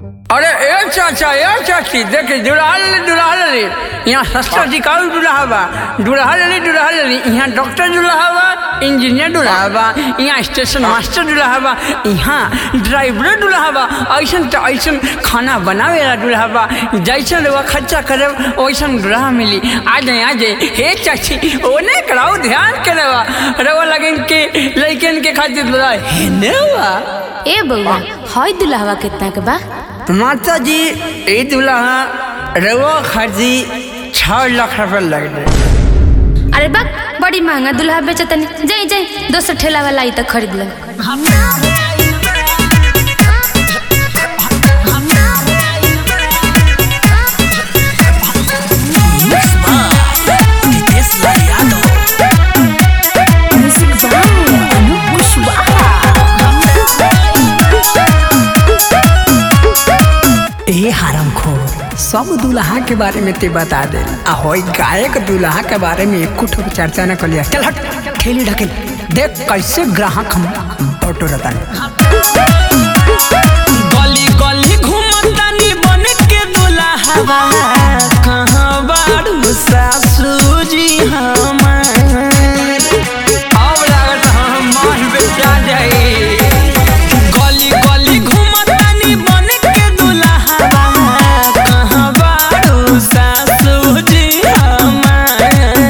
अरे ए चाचा ए चाची देखे दुल्हा ले दुल्हा ले यहाँ सस्ता टिकाऊ दुल्हा बा दुल्हा ले दुल्हा ले यहाँ डॉक्टर दुल्हा बा इंजीनियर दुल्हा बा यहाँ स्टेशन मास्टर दुल्हा बा यहाँ ड्राइवर दुल्हा बा ऐसन तो ऐसन खाना बनावे वाला दुल्हा बा जैसन वो खर्चा करे वैसन दुल्हा मिली आ जाए आ जाए हे चाची ओने कराओ ध्यान करे बा रवा लगन के लड़कन के खातिर दुल्हा है ने बा ए बउआ हई दुल्हवा कितना के बा माता जी ई दुल्हा रवा खर्ची छः लाख रुपये लग रहे अरे बा बड़ी महंगा दुल्हा बेचतनी जाई जाई दोसर ठेला वाला आई तो खरीद ले ए हरम खोर सब दुल्हा के बारे में ते बता दे आ होई गायक दुल्हा के बारे में एक कुछ चर्चा न कलिया चल हट खेली ढकेल देख कैसे ग्राहक हम बटोरतन गली गली घूमतानी बन के दुल्हा कहाँ बारू सासू जी हमार अब लागत हम मान बेचा जाए गली गली घूमतानी बन के दुल्हा कहाँ बारू सासू जी हमार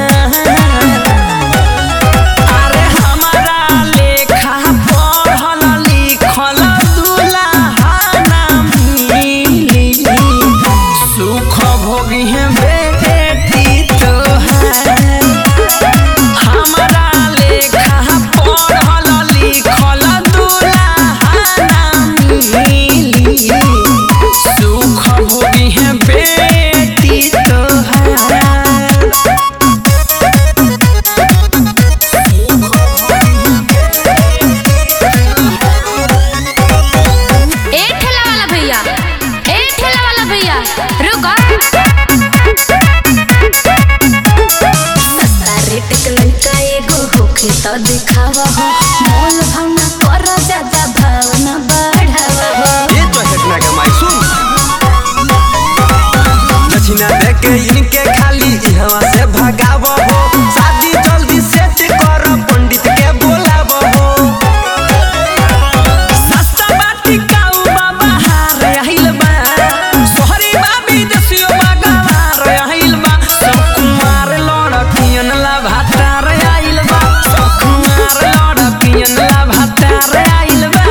अरे हमारा लेखा पढ़ल लिखल दुल्हा ना मिली सुख भोगी है बेटी तोहार हमारा लेखा पढ़ल लिखल दुल्हा ना मिली सुख भोगी है बेटी तोहार ए ठेला वाला भैया ए ठेला वाला भैया रुको सस्ता रेट के लड़का एगो होखे तो दिखावा हो मोल भावना कर ज्यादा भावना बढ़ावा हो ये तो घटना का माई सुन दक्षिणा दे के इनके खाली इहवा से भगाव हो शादी जल्दी सेट कर पंडित के बोलाव हो सस्ता बाटी काऊ बाबा हार आइल बा सोहरी बाबी दसियो बागावार आइल बा सब कुमार लड़कियन ला भातार आइल बा सब कुमार लड़कियन ला भातार आइल बा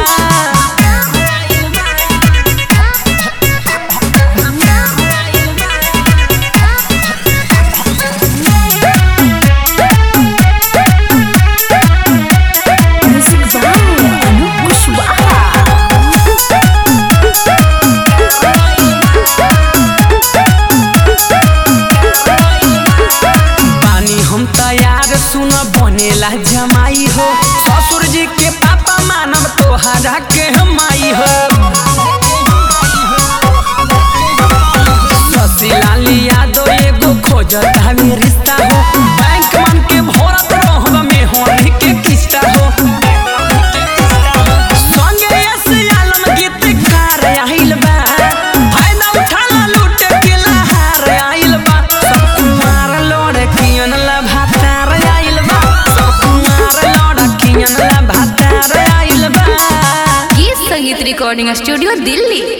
बानी हम तैयार सुन बनेला जमाई हो ससुर जी के पापा मानव तोहरा के माई हो ससीलाल यादव एगो खोजत हवे रिश्ता हो बैंक मन के भरत रहब में होने के किस्ता हो संगे यस आलम गीतकार आइल बा फायदा उठाला लूट के लहार आइल बा सब कुमार लड़कियन ला भातार आइल बा सब कुमार लड़कियन ला भातार आइल बा गीत संगीत रिकॉर्डिंग स्टूडियो दिल्ली